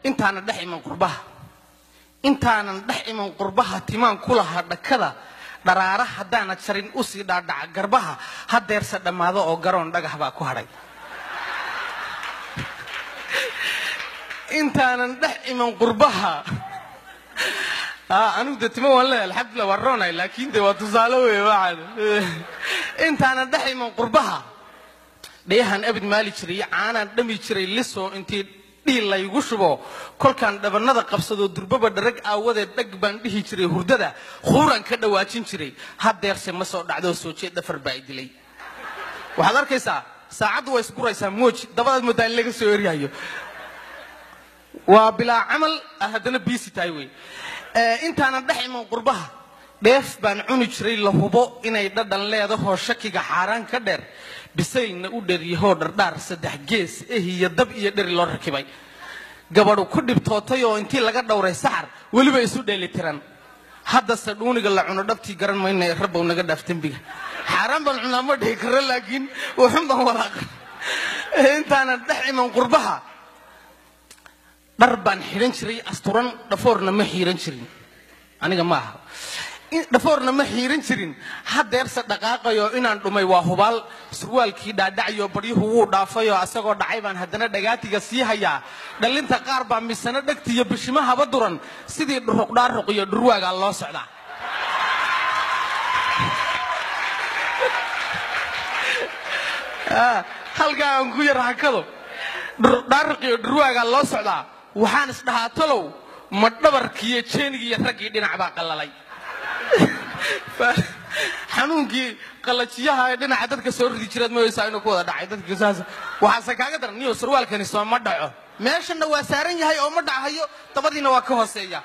intaanan dhex iman qurbaha intaanan dhex iman qurbaha timaan ku lahaa dhakada dharaara haddaana jarin usii dhaadhaca garbaha hadeerse dhammaado oo garoon dhagax baa ku hadhay intaanan dhex iman qurbaha anigu de timo waan leeyahay alxamdulillah waan roonay laakiin de waa tusaale wey waxaan intaanan dhex iman qurbaha dhayahan abid maali jiray caanaan dhami jiray liso intii dhiil laygu shubo kolkaan dhabanada qabsadoo durbaba dharag aawadeed dhag baan dhihi jiray hurdada khuuraan ka dhawaajin jiray hadeerse ma soo dhacdoo soo jeed dhafar baa i dilay waxaad arkaysaa saacaddu way isguraysaa mooji dabadaad moodaa in laga soo eryayo waa bilaa camal ah haddana biisi tahay wey intaanan dhex iman qurbaha dheef baan cuni jiray la hubo inay dhadhan leedahoo shakiga xaaraan ka dheer bisaylna u dheryahoo dhardhaar saddex gees eh iyo dab iyo dheri loo rakibay gabadhu ku dhibtootay oo intii laga dhowray saxar weliba isu dheelitiran haddase dhuuniga la cuno dhabtii garan mayna rabbow naga dhaaf dembiga xaaraan baan cunaa ma dhihi karo laakiin wuxun baan walaaqa intaanan dhex iman qurbaha dhar baan xidhan jiray asturan dhafoorna ma xiiran jirin aniga ma aha dhafoorna ma xiiran jirin hadeerse dhaqaaqayo inaan dhumay waa hubaal surwaalkii dhaadhacayo baryuhu wuu dhaafayoo asagoo dhacay baan haddana dhagaatiga sii hayaa dhallinta qaar baa misano dhegtiiyo bishimahaba duran sidii dhuruqdhaaruq iyo dhurwaagaa loo socdaa halkaa aan ku yar hakado dhaaruq iyo dhurwaagaa loo socdaa waxaan isdhahaa talow ma dhabarkiiyo jeenigiiyo raggii dhinac baa qallalay xanuunkii qalajiyaha ee dhinaca dadka soo ridi jireed maysaa inuu ku wada dhacay dadka saas waxaase kaaga daran niyo sarwaalkani soo ma dhaco meeshana waa saaran yahay oo ma dhacayo dabadiina waa ka hooseeya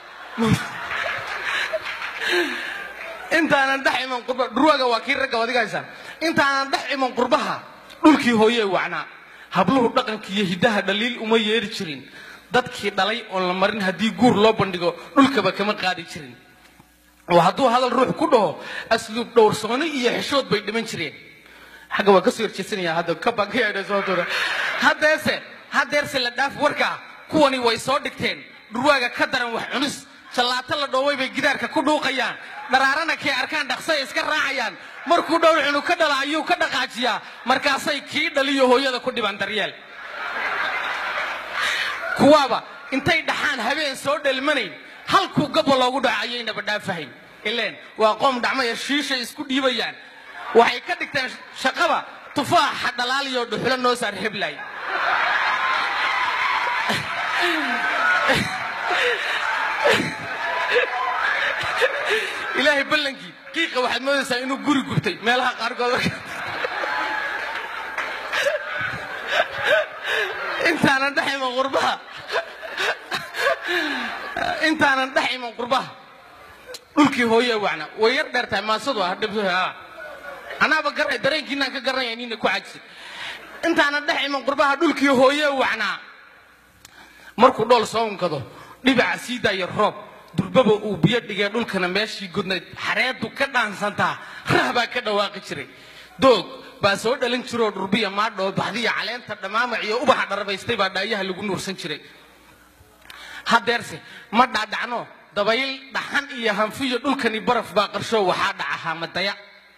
intaanan dhex iman qurba dhurwaaga waa kii ragga wadigaysa intaanan dhex iman qurbaha dhulkii hooyee wacnaa habluhu dhaqanka iyo hiddaha dhaliil uma yeeri jirin dadkii dhalay oon la marin haddii guur loo bandhigo dhulkaba kama qaadi jirin oo hadduu hadal ruux ku dhaho asluub dhowrsooni iyo xishood bay dhiman jireen xagga waa kasoo horjeesanaya hadda kabakayadha soo tura haddeese haddeerse la dhaaf warkaa kuwani way soo dhigteen dhurwaaga ka daran wax cunis jallaato la dhooway bay gidaarka ku dhuuqayaan dharaarana kay arkaan dhaqsay iska raacayaan markuu dhowr cunug ka dhala ayuu ka dhaqaajiyaa markaasay kii dhaliyo hooyada ku dhibaan daryeel kuwaaba intay dhaxaan habeen soo dhelmanayn halkuu gabba loogu dhaco ayaynaba dhaafahayn ileen waa qoom dhacmaya shiishay isku dhiibayaan waxay ka dhigteen shaqaba tufaaxa dhalaaliyo dhuxulo noo saar heblay ilaahay ballankii qiiqa waxaad moodaysaa inuu guri gubtay meelaha qaarkood intaanan dhex iman qurbaha intaanan dhex iman qurbaha dhulkii hooye wacna way yar dheer tahay maasadu ah dhib anaaba garay dareenkiinaan ka garanaya nina ku cajisay intaanan dhex iman qurbaha dhulkii hooye wacnaa markuu dhool soo unkado dhibaca sii daaya roob durbaba uu biyo dhigee dhulkana meeshii godnayd xareedu ka dhaansantaa rah baa ka dhawaaqi jiray doog baa soo dhalin jiroo dhurbiya maadhoo baxdiya caleenta dhammaamac iyo ubaxa dharbaystay baa dhaayaha lagu nuursan jiray hadeerse ma dhaadhacno dabayl dhaxan iyo hanfiyo dhulkani baraf baa qarsho waxaa dhaca haamadaya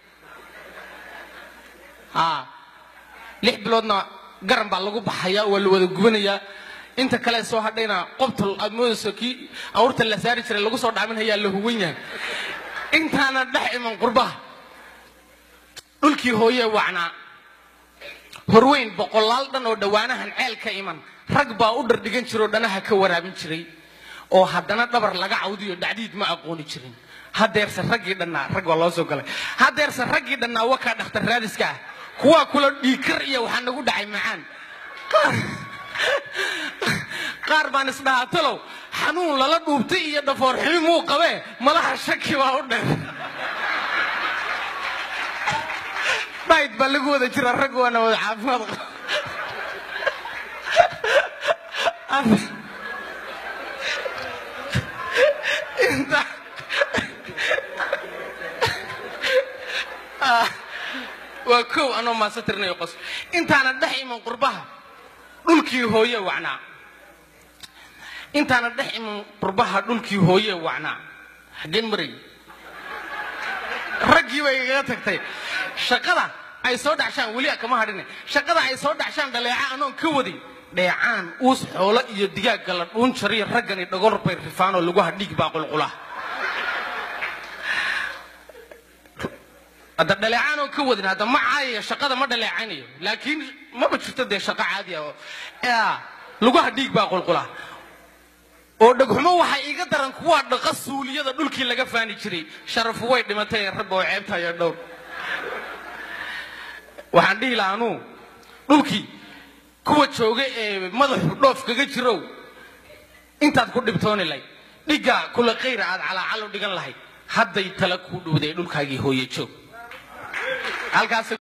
lix biloodna garan baa lagu baxaya waa la wada gubanayaa inta kale soo hadhayna qobtal aad moodayso kii awrta la saari jiray lagu soo dhaaminhayaa la huwan yahay intaana dhex iman qurbaha dhulkii hooye wacnaa horweyn boqolaal dhan oo dhowaanahan ceel ka iman rag baa u dhardhigan jiroo dhanaha ka waraabin jiray oo haddana dhabar laga cawdiyo dhacdiid ma aqooni jirin hadeerse raggii dhannaa rag waa loo soo galay hadeerse raggii dhannaa wakaa dhakhtar raadiska ah kuwaa kula dhiikar iyo waxaa nagu dhacay macaan qaar baan isdhahaa talow xanuun lala dhuubtay iyo dhafoor xumi muu qabee malaha shaki baa u dheer dhayd baa lagu wada jira rag waana wada caafimaad qaba inta waa kow anoo maasa tirinayo qos intaana dhex iman qurbaha dhulkii hooye wacnaa intaana dhex iman qurbaha dhulkii hooye wacnaa xaggeen maray raggii bay igaga tagtay shaqada ay soo dhacshaan weli kama hadhine shaqada ay soo dhacshaan dhaleeca anoon ka wadin dheecaan uus xoolo iyo digaagga la dhuun jariyo raggani dhagor bay rifaanoo lagu hadhiig baa qulqula hadda dhaleecaan oo ka wadin hadda ma caayayo shaqada ma dhaleecanayo laakiin maba jirto dee shaqo caadi ah oo lagu hadhiig baa qulqula oo dhagxumo waxay iga daran kuwaa dhaqa suuliyada dhulkii laga faani jiray sharafu way dhimatay rabba oo ceebta iyo dhowr waxaan dhihi lahaa anuu dhulkii kuwa jooga ee madaxu dhoof kaga jirow intaad ku dhibtooni lahayd dhigga kula khayra aad calaacalo dhigan lahayd hadday tala kuu dhowday dhulkaagii hooye joog halkaas